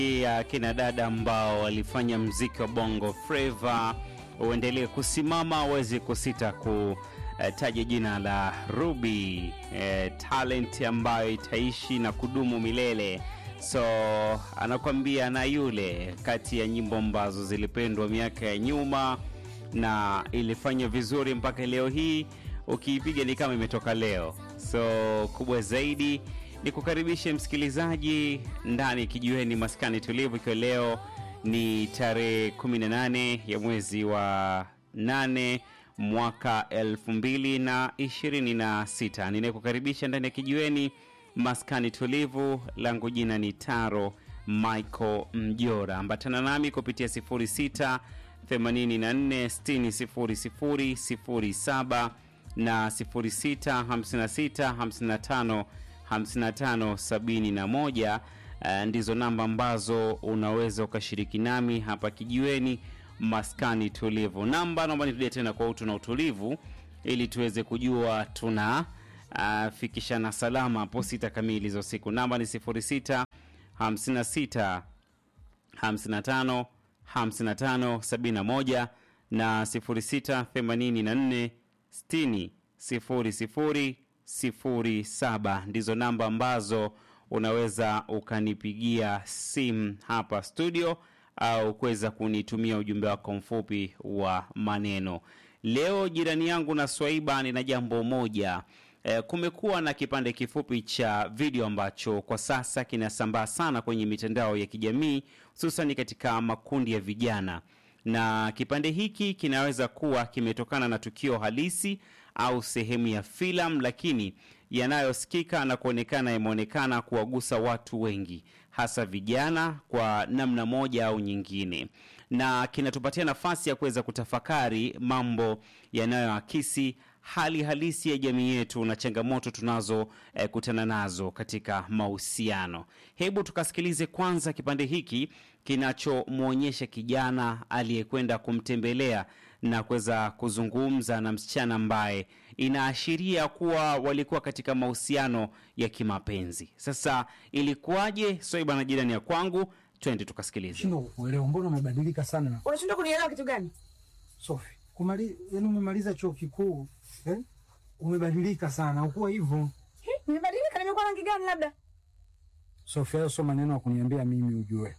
ya kina dada ambao walifanya mziki wa bongo flava uendelee kusimama, uweze kusita kutaja jina la Ruby eh, talent ambayo itaishi na kudumu milele. So anakuambia na yule kati ya nyimbo ambazo zilipendwa miaka ya nyuma na ilifanya vizuri mpaka leo hii, ukiipiga ni kama imetoka leo. So kubwa zaidi ni kukaribishe msikilizaji ndani kijiweni maskani tulivu, ikiwa leo ni tarehe 18 ya mwezi wa 8 mwaka 2026. Ninayekukaribisha ndani ya kijiweni maskani tulivu, langu jina ni Taro Michael Mjora. Ambatana nami kupitia 06 84 60 00 07 na 06 56 55 5571 uh, ndizo namba ambazo unaweza ukashiriki nami hapa kijiweni maskani tulivu. Namba naomba nirudie tena kwa utu na utulivu, ili tuweze kujua tuna uh, fikishana salama hapo sita kamili za usiku. Namba ni 06 56 55 55 71 na 06 84 60 00 07 ndizo namba ambazo unaweza ukanipigia simu hapa studio au kuweza kunitumia ujumbe wako mfupi wa maneno. Leo jirani yangu na Swaiba, nina jambo moja. E, kumekuwa na kipande kifupi cha video ambacho kwa sasa kinasambaa sana kwenye mitandao ya kijamii hususan katika makundi ya vijana, na kipande hiki kinaweza kuwa kimetokana na tukio halisi au sehemu ya filamu, lakini yanayosikika na kuonekana yameonekana kuwagusa watu wengi, hasa vijana kwa namna moja au nyingine, na kinatupatia nafasi ya kuweza kutafakari mambo yanayoakisi hali halisi ya jamii yetu na changamoto tunazokutana eh, nazo katika mahusiano. Hebu tukasikilize kwanza kipande hiki kinachomwonyesha kijana aliyekwenda kumtembelea na kuweza kuzungumza na msichana ambaye inaashiria kuwa walikuwa katika mahusiano ya kimapenzi. Sasa ilikuwaje? Swaiba na jirani ya kwangu, twende tukasikilize. Shindwa kuelewa, mbona umebadilika sana Unashindwa kunielewa kitu gani? Sofi? Kumali, yani umemaliza chuo kikuu eh? Umebadilika sana, ukuwa hivyo Hi, Nimebadilika, nimekuwa rangi gani labda? Sofi. Hayo sio maneno ya kuniambia mimi ujue.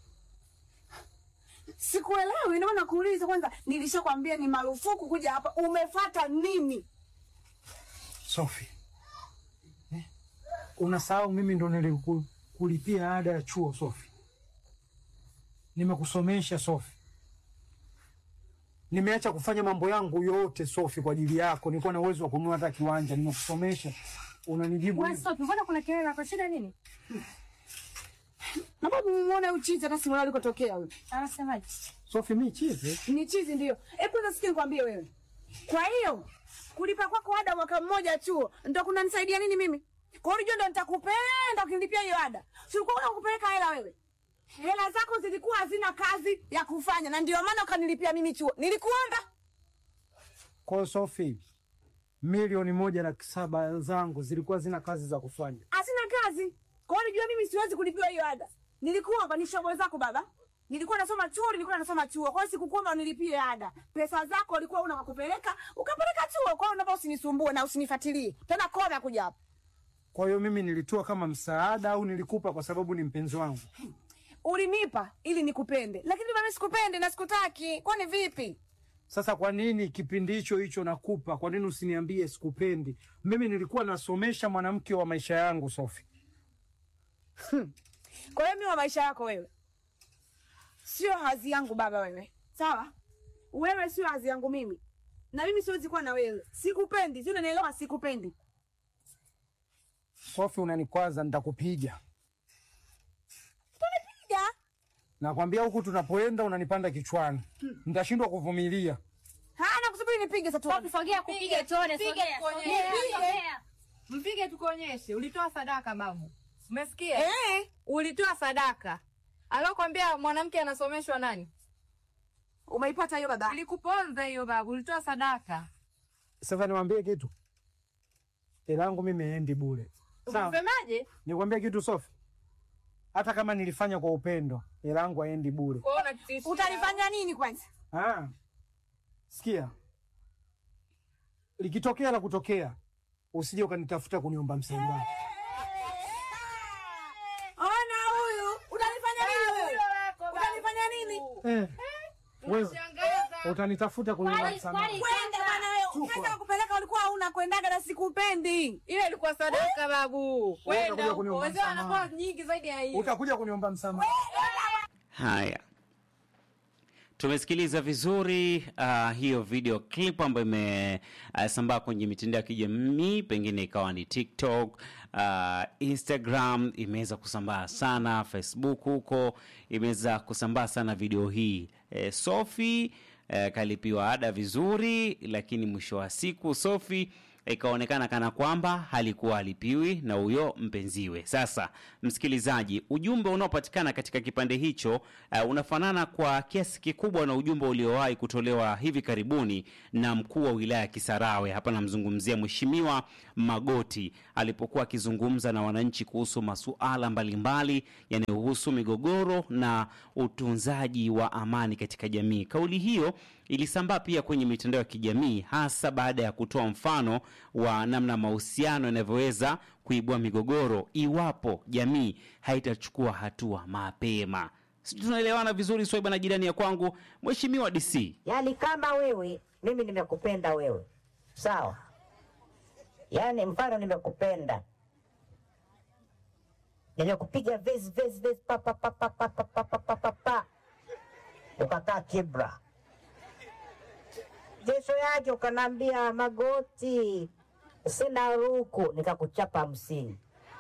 Sikuelewi, ndio maana nakuuliza kwanza. Nilishakwambia ni marufuku kuja hapa, umefata nini? Sofi eh? Unasahau mimi ndo nilikulipia ada ya chuo Sofi, nimekusomesha Sofi, nimeacha kufanya mambo yangu yote Sofi kwa ajili yako. Nilikuwa na uwezo wa kununua hata kiwanja, nimekusomesha. Unanijibu Wewe hivi? stop, mbona kuna kelele na kwa shida nini? Na babu muone uchizi hata simuona alikotokea huyo. Anasemaje? Sofi, mi chizi Ni chizi ndio. Hebu kwanza sikia nikwambie wewe. Kwa hiyo kulipa kwako ada mwaka mmoja chuo ndio kunanisaidia nini mimi? Kwa hiyo ndio nitakupenda ukinilipia hiyo ada. Si ulikuwa unakupeleka hela wewe? Hela zako zilikuwa hazina kazi ya kufanya na ndio maana ukanilipia mimi chuo. Nilikuomba? Kwa hiyo Sofi, milioni moja laki saba zangu zilikuwa zina kazi za kufanya. Hazina kazi. Kwa hiyo unajua mimi siwezi kulipiwa hiyo ada. Nilikuomba ni shobo zako baba. Nilikuwa nasoma chuo, nilikuwa nasoma chuo. Kwa hiyo sikukuomba unilipie ada. Pesa zako ulikuwa una kupeleka, ukapeleka chuo. Kwa hiyo naomba usinisumbue na usinifuatilie. Tena koma kuja hapa. Kwa hiyo mimi nilitoa kama msaada au nilikupa kwa sababu ni mpenzi wangu? Ulinipa ili nikupende. Lakini mimi sikupende na sikutaki. Kwani vipi? Sasa kwa nini kipindi hicho hicho nakupa, kwa nini usiniambie sikupendi? Mimi nilikuwa nasomesha mwanamke wa maisha yangu Sofi. Kwa hiyo mimi wa maisha yako wewe. Sio hazi yangu baba wewe. Sawa? Wewe sio hazi yangu mimi. Na mimi siwezi kuwa na wewe. Sikupendi. Sio unanielewa sikupendi. Sofi, unanikwaza, nitakupiga. Piga. Nakwambia huku tunapoenda unanipanda kichwani, nitashindwa kuvumilia. Hana kusubiri nipige sasa tuone. Sogea kupiga tuone, sogea, sogea, Mpige. sogea. Mpige tukuonyeshe. Ulitoa sadaka babu, umesikia? Eh, Ulitoa sadaka. Alokwambia mwanamke anasomeshwa nani? umeipata hiyo baba? Ilikuponza hiyo babu, ulitoa sadaka. Sasa niwaambie kitu, hela yangu mimi endi bure. Sawa, Unasemaje? nikwambie kitu Sofi, hata kama nilifanya kwa upendo, hela yangu haendi bure. Kwa hiyo unatishia. Utanifanya nini kwanza? Ah, sikia, likitokea la kutokea, usije ukanitafuta kuniomba msamaha. Ona huyu, utanifanya nini wewe? Utanifanya nini? Eh, wewe Shangaza. utanitafuta kuniomba msamaha. Kwenda bwana wewe. Kaza kupeleka ulikuwa hauna kwendaga na sikupendi. Ile ilikuwa sadaka babu. Wewe Kwenda utakuja huko. kuniomba Wazee msamaha. wanakuwa nyingi zaidi ya hiyo. Utakuja kuniomba msamaha. Haya, tumesikiliza vizuri uh, hiyo video clip ambayo imesambaa kwenye mitandao ya kijamii, pengine ikawa ni TikTok, uh, Instagram, imeweza kusambaa sana, Facebook huko imeweza kusambaa sana video hii. E, Sophie e, kalipiwa ada vizuri, lakini mwisho wa siku Sophie ikaonekana kana kwamba halikuwa alipiwi na huyo mpenziwe. Sasa msikilizaji, ujumbe unaopatikana katika kipande hicho uh, unafanana kwa kiasi kikubwa na ujumbe uliowahi kutolewa hivi karibuni na mkuu wa wilaya ya Kisarawe. Hapa namzungumzia Mheshimiwa Magoti alipokuwa akizungumza na wananchi kuhusu masuala mbalimbali yanayohusu migogoro na utunzaji wa amani katika jamii. Kauli hiyo ilisambaa pia kwenye mitandao ya kijamii hasa baada ya kutoa mfano wa namna mahusiano yanavyoweza kuibua migogoro iwapo jamii haitachukua hatua mapema. Sijui tunaelewana vizuri, Swaiba na jirani ya kwangu, Mheshimiwa DC. Yaani kama wewe, mimi nimekupenda wewe, sawa? Yaani mfano nimekupenda, nimekupiga vezi vezi vezi pa pa pa pa pa pa pa pa pa pa pa, ukakaa kibra, kesho yake ukanaambia Magoti, sina ruku, nikakuchapa hamsini.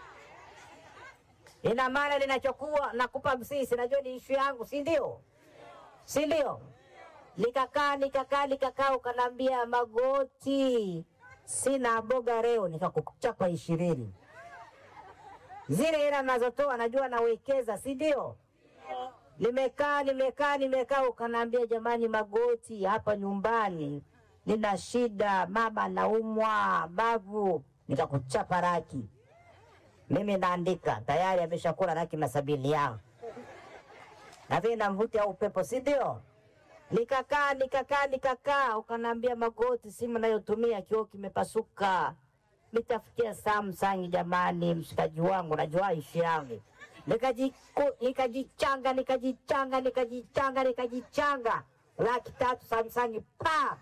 Ina maana ninachokuwa nakupa hamsini, sinajua ni ishu yangu, si ndio? si ndio? Nikakaa nikakaa nikakaa, ukanaambia Magoti, sina boga leo, nikakuchapa ishirini. Zile hela nazotoa najua nawekeza, si ndio? Nimekaa nimekaa nimekaa, ukanaambia jamani, Magoti, hapa nyumbani nina shida, mama naumwa bavu, nikakuchapa raki. Mimi naandika tayari, ameshakula laki na sabini yangu na vile namvuti au upepo, si ndio? Nikakaa nikakaa nikakaa, ukanaambia Magoti, simu nayotumia kioo kimepasuka, nitafutia Samsung jamani, mshikaji wangu, najua ishi yangu. Nikajiku- Nikajichanga nikajichanga nikajichanga nikajichanga, laki tatu Samsung pa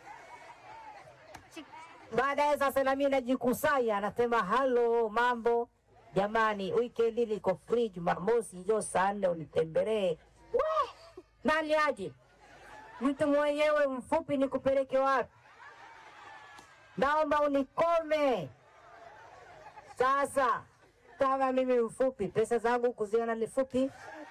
Baadaye sasa nami najikusanya, anasema halo, mambo jamani, weekend niko free, Jumamosi njoo saa nne unitembelee. We, nani aje? Mtu mwenyewe mfupi nikupeleke wapi? Naomba unikome sasa. Kama mimi mfupi, pesa zangu kuziona ni fupi,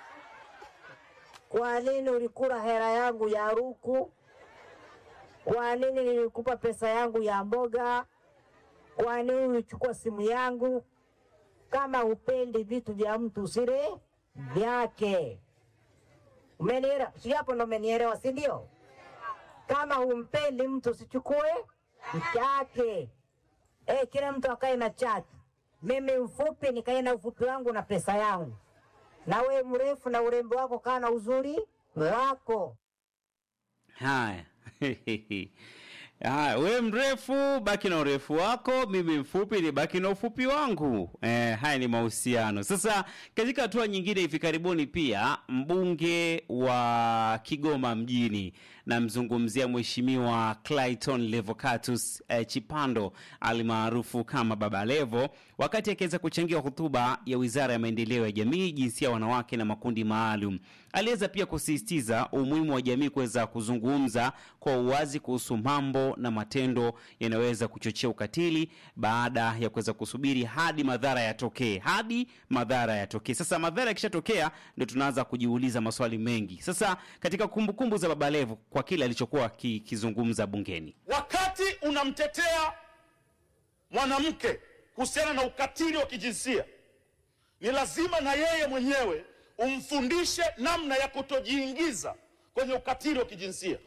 kwa nini ulikula hela yangu ya ruku? Kwa nini nilikupa pesa yangu ya mboga? Kwa nini ulichukua simu yangu? Kama upendi vitu vya mtu usile vyake. Umenielewa? Si hapo ndo umenielewa, si ndio? Kama humpendi mtu usichukue chake. Eh, kila mtu akae na chake. Mimi mfupi nikae na ufupi wangu na pesa yangu, na we mrefu na urembo wako kaa na uzuri wako. Haya. Haya, we mrefu baki na urefu wako, mimi mfupi ni baki na ufupi wangu. Eh, haya ni mahusiano. Sasa katika hatua nyingine, hivi karibuni pia mbunge wa Kigoma mjini namzungumzia Mheshimiwa Clayton Levocatus eh, Chipando almaarufu kama Baba Levo, wakati akiweza kuchangia hotuba ya Wizara ya Maendeleo ya Jamii, Jinsia, Wanawake na Makundi Maalum, aliweza pia kusisitiza umuhimu wa jamii kuweza kuzungumza kwa uwazi kuhusu mambo na matendo yanayoweza kuchochea ukatili baada ya kuweza kusubiri hadi madhara yatokee, hadi madhara yatokee. Sasa madhara yakishatokea, ndio tunaanza kujiuliza maswali mengi. Sasa katika kumbukumbu za Baba Levo kwa kile alichokuwa kizungumza bungeni, wakati unamtetea mwanamke kuhusiana na ukatili wa kijinsia, ni lazima na yeye mwenyewe umfundishe namna ya kutojiingiza kwenye ukatili wa kijinsia.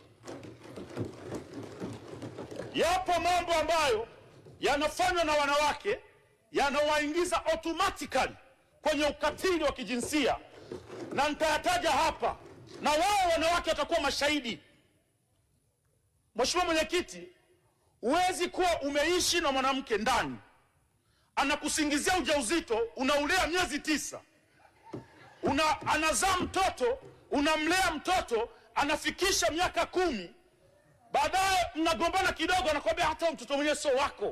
Yapo mambo ambayo yanafanywa na wanawake yanawaingiza automatically kwenye ukatili wa kijinsia, na nitayataja hapa, na wao wanawake watakuwa mashahidi. Mheshimiwa Mwenyekiti, huwezi kuwa umeishi na mwanamke ndani, anakusingizia ujauzito, unaulea miezi tisa, una anazaa mtoto, unamlea mtoto, anafikisha miaka kumi, baadaye mnagombana kidogo, anakwambia hata mtoto mwenyewe sio wako.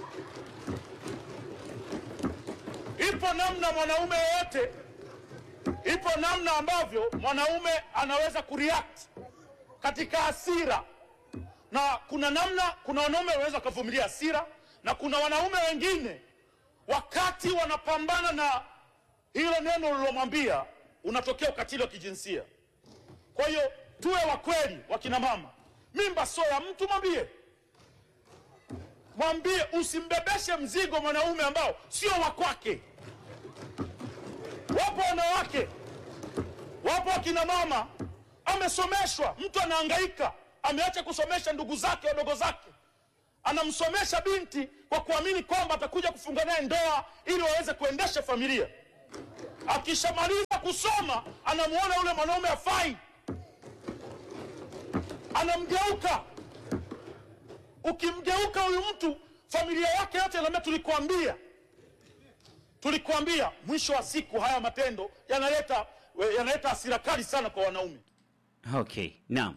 Ipo namna mwanaume yoyote, ipo namna ambavyo mwanaume anaweza kureact katika hasira, na kuna namna, kuna wanaume wanaweza wakavumilia hasira, na kuna wanaume wengine wakati wanapambana na hilo neno ulilomwambia, unatokea ukatili wa kijinsia. Kwa hiyo tuwe wa kweli, wakina mama, mimba sio ya mtu, mwambie mwambie, usimbebeshe mzigo mwanaume ambao sio wa kwake. Wapo wanawake, wapo wakina mama, amesomeshwa, mtu anahangaika, ameacha kusomesha ndugu zake wadogo zake, anamsomesha binti kwa kuamini kwamba atakuja kufunga naye ndoa ili waweze kuendesha familia. Akishamaliza kusoma, anamuona yule mwanaume afai, anamgeuka. Ukimgeuka huyu mtu, familia yake yote inaambia tulikuambia, tulikuambia. Mwisho wa siku, haya matendo yanaleta yanaleta hasira kali sana kwa wanaume. Okay, naam.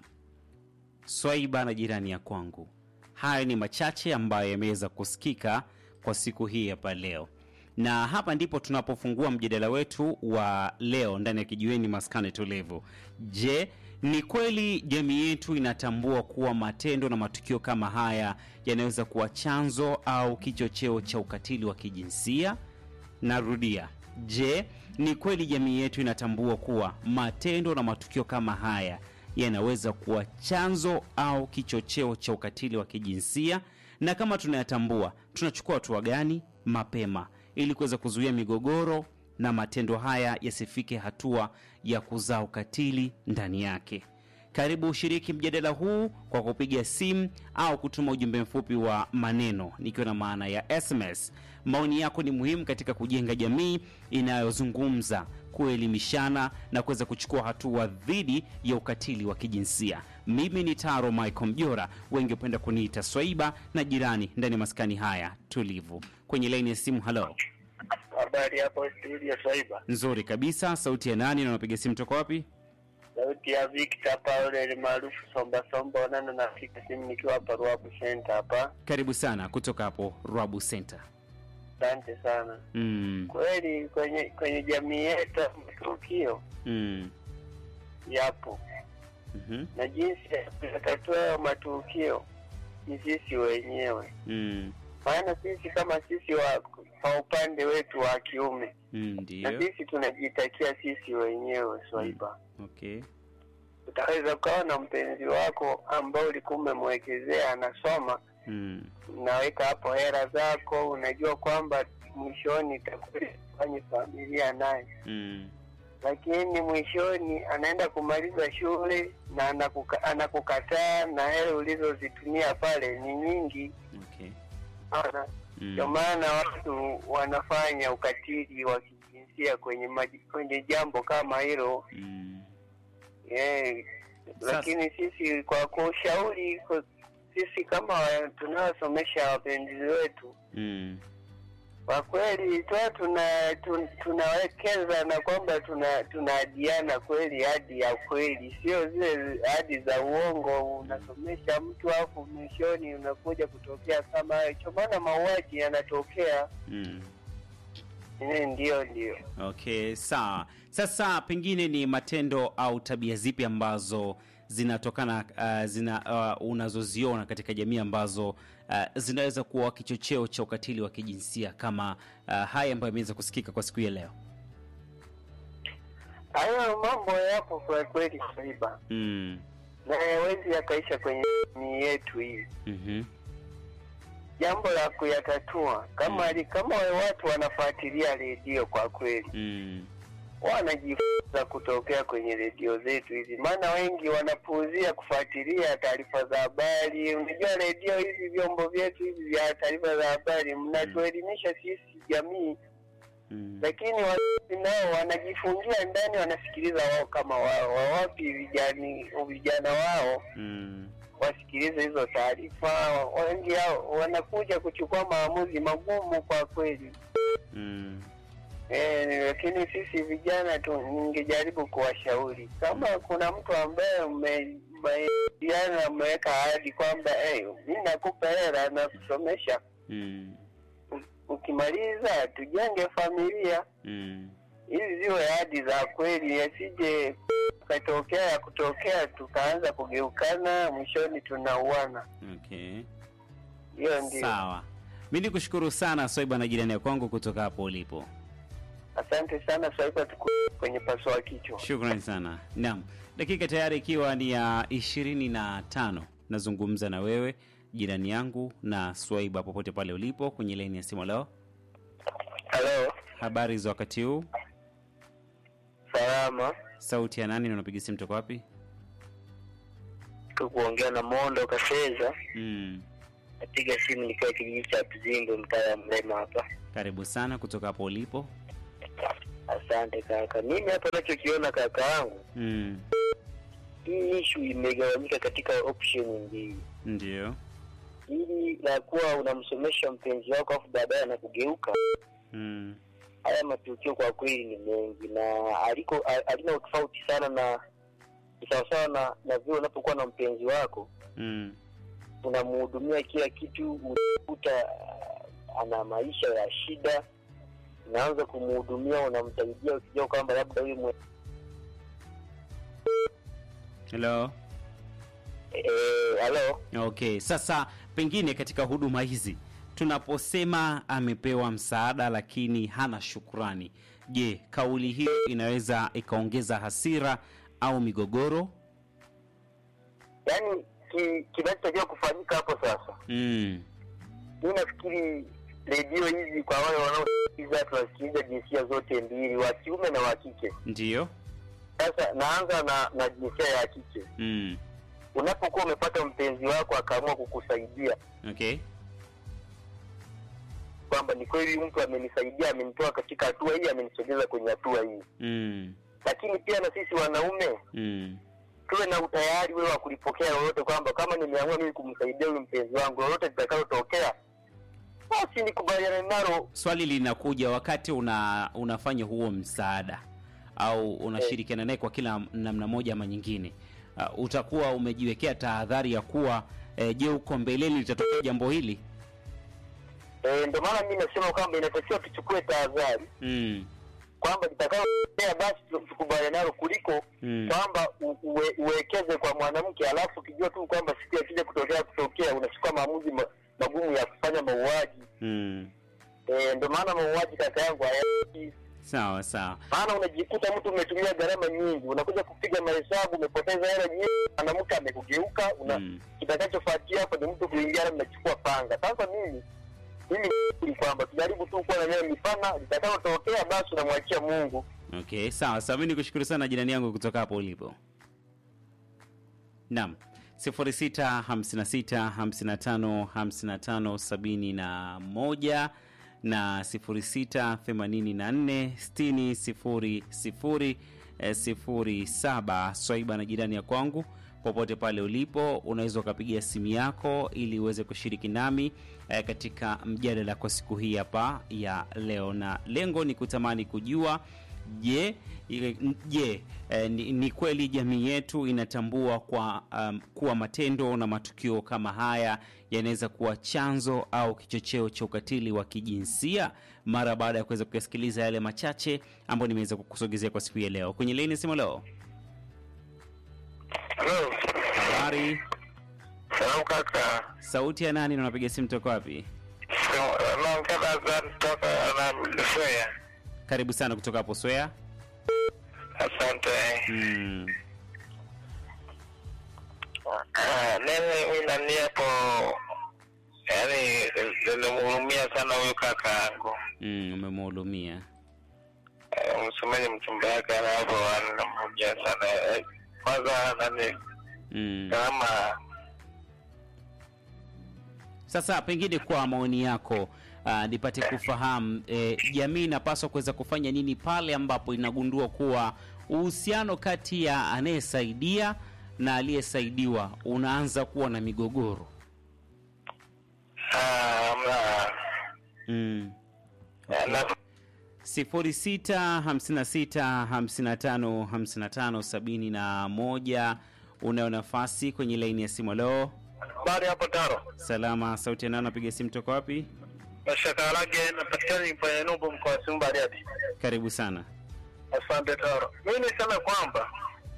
Swaiba na jirani ya kwangu, hayo ni machache ambayo yameweza kusikika kwa siku hii hapa leo, na hapa ndipo tunapofungua mjadala wetu wa leo ndani ya kijiweni maskani tulivu. Je, ni kweli jamii yetu inatambua kuwa matendo na matukio kama haya yanaweza kuwa chanzo au kichocheo cha ukatili wa kijinsia? Narudia, je, ni kweli jamii yetu inatambua kuwa matendo na matukio kama haya yanaweza kuwa chanzo au kichocheo cha ukatili wa kijinsia? Na kama tunayatambua, tunachukua hatua gani mapema ili kuweza kuzuia migogoro na matendo haya yasifike hatua ya kuzaa ukatili ndani yake? Karibu ushiriki mjadala huu kwa kupiga simu au kutuma ujumbe mfupi wa maneno, nikiwa na maana ya SMS. Maoni yako ni muhimu katika kujenga jamii inayozungumza, kuelimishana na kuweza kuchukua hatua dhidi ya ukatili wa kijinsia. Mimi ni Taro Michael Mjora, wengi hupenda kuniita Swaiba na jirani ndani ya maskani haya tulivu. Kwenye laini ya simu, halo. Habari hapo studio Swaiba. Nzuri kabisa. Sauti ya nani na unapiga simu toka wapi? Sauti ya Victor Paul maarufu Somba Somba Onana, napiga simu nikiwa hapa Ruabu Center hapa. Karibu sana kutoka hapo Rwabu Center. Asante sana. Mm, Kweli kwenye kwenye jamii yetu matukio mm, yapo mhm, na jinsi ya kuyatatua hayo matukio ni sisi wenyewe, mm, maana sisi kama sisi wa kwa upande wetu wa kiume mm, na ndio. sisi tunajitakia sisi wenyewe Swaiba. Okay. Utaweza ukawa na mpenzi wako ambao ulikuwa umemwekezea anasoma Mm, unaweka hapo hela zako, unajua kwamba mwishoni itakuja kufanya familia naye, mm, lakini mwishoni anaenda kumaliza shule na anakuka, anakukataa na hela ulizozitumia pale ni nyingi okay. sana. Ndio Mm, maana watu wanafanya ukatili wa kijinsia kwenye maji, kwenye jambo kama hilo mm, eh, Sasa- lakini sisi kwa kushauri kwa- sisi kama wa- tunaosomesha wapenzi wetu mm, kwa kweli tuwa tuna tun, tunawekeza na kwamba tuna tunaadiana kweli hadi ya kweli, sio zile hadi za uongo. Unasomesha mtu alafu mwishoni unakuja kutokea kama hayo, cho maana mauaji yanatokea. mm. Eh, Ndio, ndio. Okay, sawa. Sasa pengine ni matendo au tabia zipi ambazo zinatokana uh, zina uh, unazoziona katika jamii ambazo uh, zinaweza kuwa kichocheo cha ukatili wa kijinsia kama uh, haya ambayo yameweza kusikika kwa siku ya leo? Hayo mambo yapo kwa kweli, Swaiba, Mm. na yawezi yakaisha kwenye jamii yetu hii. mhm, Jambo la kuyatatua kama Mm. kama watu wanafuatilia redio, kwa kweli mm, wanajifunza kutokea kwenye redio zetu hizi, maana wengi wanapuuzia kufuatilia taarifa za habari. Unajua redio hizi, vyombo vyetu hivi vya taarifa za habari, mnatuelimisha sisi jamii Mm. lakini wazazi nao wanajifungia ndani, wanasikiliza wao kama wao, wawapi vijani vijana wao Mm. wasikilize hizo taarifa. Wengi hao wanakuja kuchukua maamuzi magumu kwa kweli. Mm. Eh, lakini sisi vijana tu ningejaribu kuwashauri kama kuna mtu ambaye mmejadiliana mmeweka ahadi kwamba hey, mi nakupa hela na kusomesha, Mm. U- ukimaliza tujenge familia Mm. hizi ziwe ahadi za kweli, yasije katokea ya kutokea tukaanza kugeukana, mwishoni tunauana. Okay. Hiyo ndio. Sawa. Mi ni kushukuru sana Swaiba na jirani ya kwangu kutoka hapo ulipo. Asante sana Swaiba, tuko kwenye pasua kichwa. Shukrani sana. Naam, dakika tayari ikiwa ni ya ishirini na tano nazungumza na wewe jirani yangu na Swaiba popote pale ulipo kwenye laini ya simu leo. Halo, Habari za wakati huu? salama. Sauti ya nani na unapiga simu toka wapi? kuongea na Mondo Kaseza, Mm. napiga simu nikiwa kijiji cha Tuzimbo, mtaa wa Mlema hapa. Karibu sana kutoka hapo ulipo. Asante kaka. Mimi hapa nachokiona kaka yangu, Mm. hii ishu imegawanyika katika option mbili. Ndio. Hili la kuwa unamsomesha mpenzi wako afu baadaye anakugeuka, Mm. haya matukio kwa kweli ni mengi na aliko a- alina utofauti sana na ni sawasawa na na vile unapokuwa na mpenzi wako Mm. unamhudumia kila kitu, unakuta ah, ana maisha ya shida, unaanza kumhudumia, unamsaidia ukijua kwamba labda huyu mwe- Hello. eh, halo Okay, sasa pengine katika huduma hizi tunaposema amepewa msaada lakini hana shukrani, je, kauli hiyo inaweza ikaongeza hasira au migogoro? yaani ki- kinachotakiwa kufanyika hapo sasa, Mm. mi nafikiri redio hizi kwa wale wanaosikiliza, tunasikiliza jinsia zote mbili, wa kiume na wa kike. Ndiyo. Sasa naanza na na jinsia ya kike. Mm. Unapokuwa umepata mpenzi wako akaamua kukusaidia Okay. kwamba ni kweli mtu amenisaidia, amenitoa katika hatua hii, amenisogeza kwenye hatua hii, Mm. lakini pia na sisi wanaume Mm. tuwe na utayari wewe wa kulipokea lolote, kwamba kama nimeamua mimi kumsaidia huyu mpenzi wangu, lolote litakalotokea basi nikubaliane nalo. Swali linakuja wakati una unafanya huo msaada au unashirikiana naye kwa kila namna moja ama nyingine, uh, utakuwa umejiwekea tahadhari ya kuwa eh, je, huko mbeleni litatokea jambo hili? E, ndio maana mimi nasema kwamba inatakiwa tuchukue tahadhari Mm. kwamba litakayotokea basi tu- tukubaliane nalo kuliko Mm. kwamba u- uwe, uwekeze kwa mwanamke alafu ukijua tu kwamba siku yakija kutokea kutokea unachukua maamuzi ma, magumu ya kufanya mauaji. Mm. E, ndio maana mauaji kaka yangu hayaki Sawa sawa. maana unajikuta mtu umetumia gharama nyingi, unakuja kupiga mahesabu, umepoteza hela nyingi, mwanamke amekugeuka, una Mm. kitakachofuatia hapo ni mtu kuingia, mnachukua panga. Sasa mimi mimi ni kwamba tujaribu tu kuwa na neno mipana, litakalotokea basi unamwachia Mungu. Okay, sawa sawa. Mimi nikushukuru sana jirani yangu kutoka hapo ulipo. Naam. 0656555571 na 0684600007 Swaiba na jirani ya kwangu popote pale ulipo unaweza ukapigia simu yako ili uweze kushiriki nami eh, katika mjadala kwa siku hii hapa ya leo na lengo ni kutamani kujua je ile- je eh, ni, ni kweli jamii yetu inatambua kwa um, kuwa matendo na matukio kama haya yanaweza kuwa chanzo au kichocheo cha ukatili wa kijinsia mara baada ya kuweza kuyasikiliza yale machache ambayo nimeweza kukusogezea kwa siku ya leo kwenye leni simu leo Halo, habari salamu kaka, sauti ya nani na unapiga simu toka wapi naongea kutoka na Soya. karibu sana kutoka hapo swea Asante. mm. Mimi nani hapo, yani nilimhurumia sana huyu kaka yangu. mm, umemhudumia Eh, msemaji mchumba yake hapo anamhurumia sana. Eh, Kwanza nani mm. kama Sasa pengine kwa maoni yako uh, nipate kufahamu eh, jamii inapaswa kuweza kufanya nini pale ambapo inagundua kuwa uhusiano kati ya anayesaidia na aliyesaidiwa unaanza kuwa na migogoro. Mm. sifuri sita hamsini na sita hamsini na tano hamsini na tano sabini na moja. Unayo nafasi kwenye laini ya simu. Leo Habari hapo Taro. salama, sauti ya nani? Napiga simu toka wapi? Mashaka Alage napatikana kwenye Numbu mkoa wa Simiyu Bariadi. Karibu sana. Asante Taro. Mimi niseme kwamba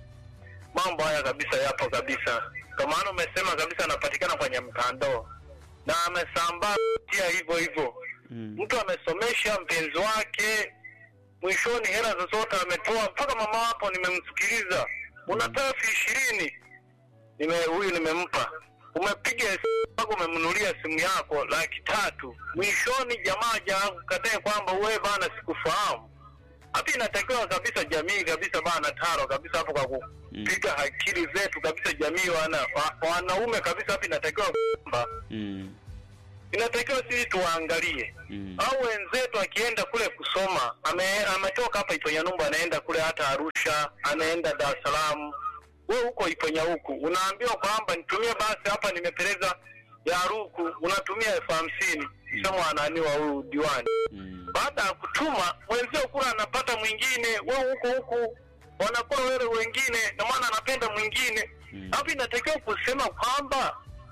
mambo haya kabisa yapo kabisa. Kwa maana umesema kabisa anapatikana kwenye mtandao na amesambaa pia hivyo hivyo. Mm. Mtu amesomesha mpenzi wake, mwishoni hela zozote ametoa, mpaka mama wapo nimemsikiliza, unatoa elfu ishirini nime huyu nimempa, umepiga mpaka umemnunulia simu yako laki tatu, mwishoni jamaa ja katae kwamba wewe bana, sikufahamu. Hapa inatakiwa kabisa jamii kabisa bana taro kabisa hapo kwa kupiga akili zetu kabisa, jamii wana, wa, wanaume kabisa hapa inatakiwa kwamba Mm. inatakiwa sisi tuwaangalie Mm. au wenzetu akienda kule kusoma ame, ametoka hapa Iponya Numbu anaenda kule hata Arusha, anaenda Dar es Salaam, wewe huko Iponya huku unaambiwa kwamba nitumie basi hapa, nimepeleza ya Ruku, unatumia elfu hamsini sema ananiwa huyu diwani. Mm. Baada ya kutuma mwenzio kula anapata mwingine, wewe huko huku wanakuwa wewe wengine, na maana anapenda mwingine Mm. hapo. Inatakiwa kusema kwamba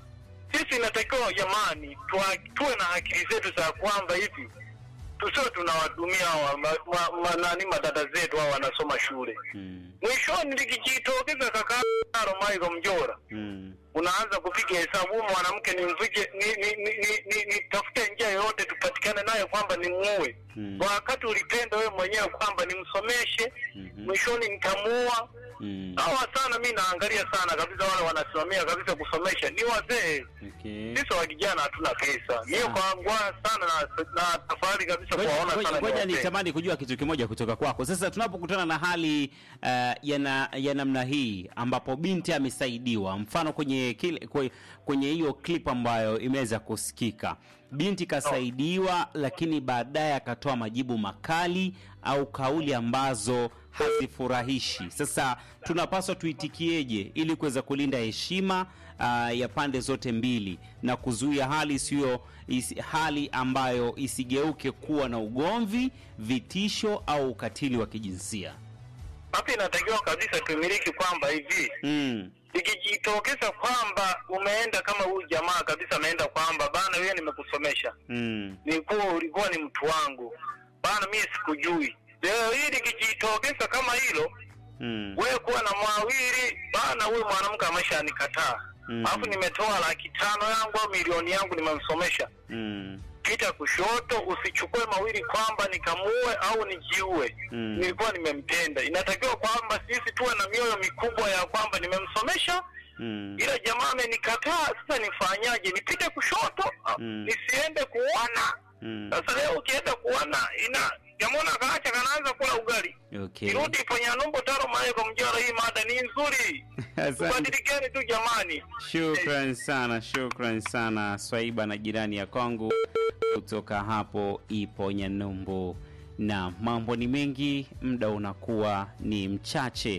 sisi inatakiwa jamani, tuwa- tuwe na akili zetu za kwamba hivi tusiwe tunawadumia hawa ma, ma, ma, nani madada zetu hao wanasoma shule, Mm. mwishoni likijitokeza kaka Romaiko Mjora Mm. unaanza kupiga hesabu, huyu mwanamke nimvike ni, ni, ni, ni, ni, ni tafute njia yoyote tupatikane naye kwamba nimuue Mm. wakati ulipenda wewe mwenyewe kwamba nimsomeshe, Mhm. mwishoni nitamuua. Mm. Hawa sana mi naangalia sana kabisa, wale wanasimamia kabisa kusomesha ni wazee. Okay. Sisi wa kijana hatuna pesa. Mie kwa ngwa sana na, na tafadhali kabisa Ngoja- kuwaona ngoja- sana ni Ngoja wazee. nitamani kujua kitu kimoja kutoka kwako. Sasa tunapokutana na hali uh, ya, na, ya namna hii ambapo binti amesaidiwa, mfano kwenye kile, kwe- kwenye hiyo clip ambayo imeweza kusikika, binti kasaidiwa, lakini baadaye akatoa majibu makali au kauli ambazo hazifurahishi. Sasa tunapaswa tuitikieje ili kuweza kulinda heshima uh, ya pande zote mbili na kuzuia hali isiyo isi, hali ambayo isigeuke kuwa na ugomvi, vitisho au ukatili wa kijinsia. Hapa inatakiwa kabisa tumiliki kwamba hivi Mm. ikijitokeza kwamba umeenda kama huyu jamaa kabisa ameenda kwamba bana, wewe nimekusomesha Mm. nilikuwa ulikuwa ni mtu wangu bana, mimi sikujui. Leo hii likijitokeza kama hilo, Mm. wewe kuwa na mwawili bana, huyu mwanamke ameshanikataa Mhm. alafu nimetoa laki tano yangu au milioni yangu nimemsomesha, Mm. pita kushoto, usichukue mawili kwamba nikamuue au nijiue. Mm. Nilikuwa nimempenda. Inatakiwa kwamba sisi tuwe na mioyo mikubwa ya kwamba nimemsomesha Mm. ila jamaa amenikataa, sasa nifanyaje? Nipite kushoto Mm. nisiende kuona? Mm. Sasa leo ukienda kuona ina jamona kaacha kanaanza kula ugali Okay. irudi kwenye numbo taro maeko mjora. Hii mada ni nzuri, Asante. tubadilikeni tu jamani. Shukran sana, shukran sana Swaiba na jirani ya kwangu kutoka hapo ipo Nyanumbu. Na mambo ni mengi, muda unakuwa ni mchache.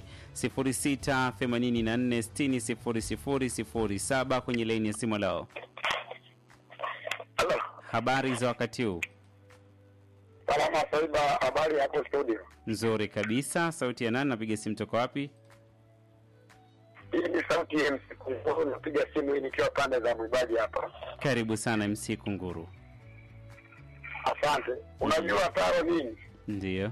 0684600007 kwenye laini ya simu leo. Halo, Habari za wakati huu? salama Saiba, habari hapo studio? Nzuri kabisa. Sauti ya nani? Napiga simu toka wapi? Hii ni sauti ya MC Kunguru, napiga simu hii nikiwa pande za Mwibaji hapa. Karibu sana MC Kunguru. Asante. Unajua taro nini, Ndiyo.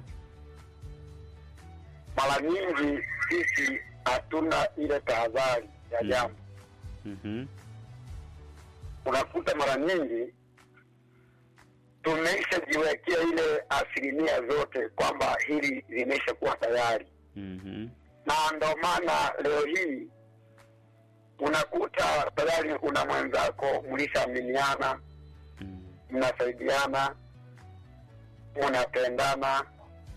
mara nyingi sisi hatuna ile tahadhari ya Mm. jambo Mhm. unakuta mara nyingi tumeishajiwekea ile asilimia zote kwamba hili limesha kuwa tayari, Mhm. na ndo maana leo hii unakuta tayari una mwenzako mlishaaminiana, Mm. mnasaidiana, mnapendana,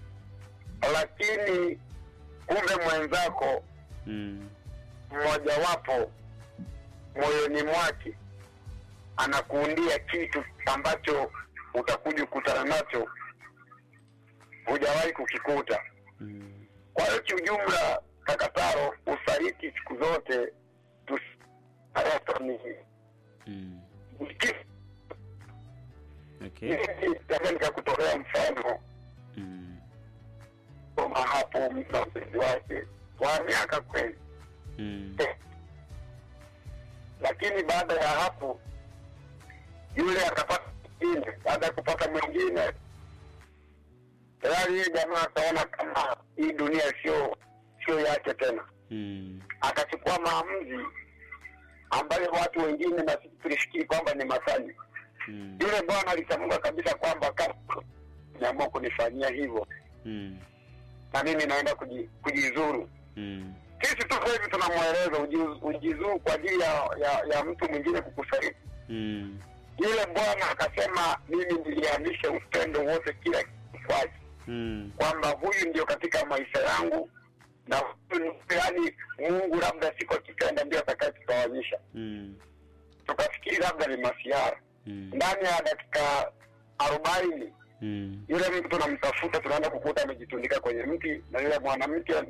lakini kumbe mwenzako Mm. mmojawapo moyoni mwake anakuundia kitu ambacho utakuja kukutana nacho hujawahi kukikuta. Mm. Kwa hiyo kiujumla, Kakataro, usaliti siku zote tusi- ni Mm. ni kitu Okay. Mimi naweza nikakutolea mfano Mm. kama hapo mtu na mpenzi wake wa miaka kweli, Mm. lakini baada ya hapo yule akapata mwingine. Baada ya kupata mwingine, tayari yeye jamaa akaona kama hii dunia sio sio yake tena, Mm. akachukua maamuzi ambayo watu wengine na sisi tulifikiri kwamba ni matani. Mm. Yule bwana alitamka kabisa kwamba kama niamua kunifanyia hivyo Mm. na mimi naenda kuji- kujizuru. Mm. Sisi tu sasa hivi tunamweleza uji- ujizuru kwa ajili ya, ya, ya mtu mwingine kukusaliti. Mm. Yule bwana akasema mimi niliamisha upendo wote kila kitu kwake, Mm. kwamba huyu ndio katika maisha yangu na huyu ni yani Mungu labda siku akipenda ndio atakayetutawanyisha. Mm. Tukafikiri labda ni masiara. Mm. Ndani ya dakika arobaini Mm. yule mtu tunamtafuta, tunaenda kukuta amejitundika kwenye mti, na yule mwanamke